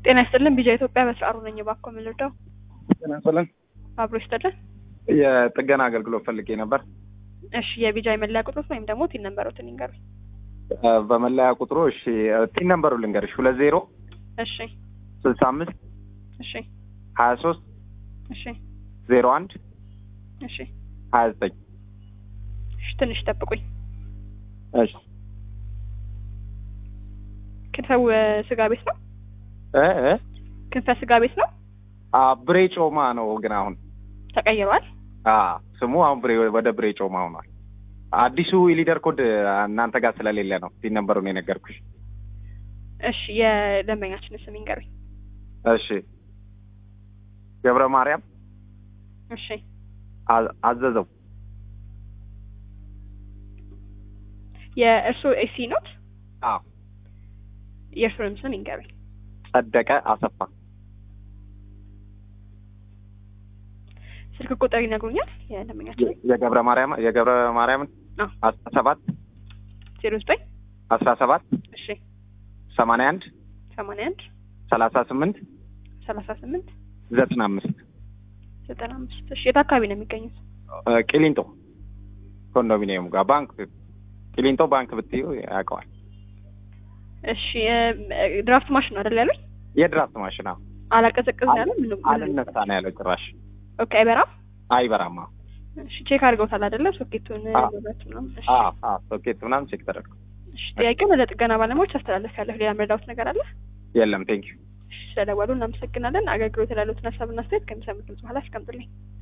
ጤና ይስጥልን ቢጃ ኢትዮጵያ በስርዓሩ ነኝ። እባክዎ ምን ልርዳው? ጤና ይስጥልን። አብሮ ይስጥልን። የጥገና አገልግሎት ፈልጌ ነበር። እሺ የቢጃ የመለያ ቁጥሮት ወይም ደግሞ ቲን ነንበሮትን ይንገሩኝ። እ፣ በመለያ ቁጥሩ እሺ፣ ቲን ነምበሩ ልንገርሽ ሁለት ዜሮ እሺ ስልሳ አምስት እሺ ሀያ ሶስት እሺ ዜሮ አንድ እሺ ሀያ ዘጠኝ እሺ ትንሽ ጠብቁኝ። እሺ ክንፈው ስጋ ቤት ነው? እ እ ክንፈ ስጋ ቤት ነው? አ ብሬ ጮማ ነው ግን አሁን ተቀይሯል? አ ስሙ አሁን ብሬ ወደ ብሬ ጮማ ሆኗል። አዲሱ የሊደር ኮድ እናንተ ጋር ስለሌለ ነው ቲን ነምበሩን የነገርኩሽ። እሺ የደንበኛችን ስም ይንገሩኝ። እሺ ገብረ ማርያም እሺ አ- አዘዘው የእርሶ ኤሲ ኖት? አ የእርሶንም ስም ይንገሩኝ። ጸደቀ አሰፋ ስልክ ቁጥር ይነግሩኛል? የደንበኛችን የ- የገብረ ማርያም የገብረ ማርያምን አዎ። አስራ ሰባት ዜሮ ዘጠኝ አስራ ሰባት እሺ ሰማንያ አንድ ሰማንያ አንድ ሰላሳ ስምንት ሰላሳ ስምንት ዘጠና አምስት ዘጠና አምስት እሺ የት አካባቢ ነው የሚገኙት? ቂሊንጦ ኮንዶሚኒየም ጋር ባንክ ቂሊንጦ ባንክ ብትዩ ያውቀዋል። እሺ እ፣ ድራፍት ማሽን ነው አይደል ያሉኝ? የድራፍት ማሽን አዎ። አላቀዘቅዝ ነው ያለው? ምንም አልነሳ ነው ያለው ጭራሽ ኦኬ አይበራም? አይበራማ። እሺ ቼክ አድርገውታል አይደለ? ሶኬቱን አዎ። መብራቱ ምናምን። እሺ አዎ አዎ ሶኬት ምናምን ቼክ ተደርጎ እሺ ጥያቄውን ወደ ጥገና ባለሙያዎች አስተላለፍ ያለሁ ሌላ መረዳሁት ነገር አለ? የለም ቴንኪዩ እሺ ስለደወሉ እናመሰግናለን። አገልግሎት ላሉትን ሀሳብና አስተያየት ከሚሰሙት ድምጽ በኋላ አስቀምጡልኝ።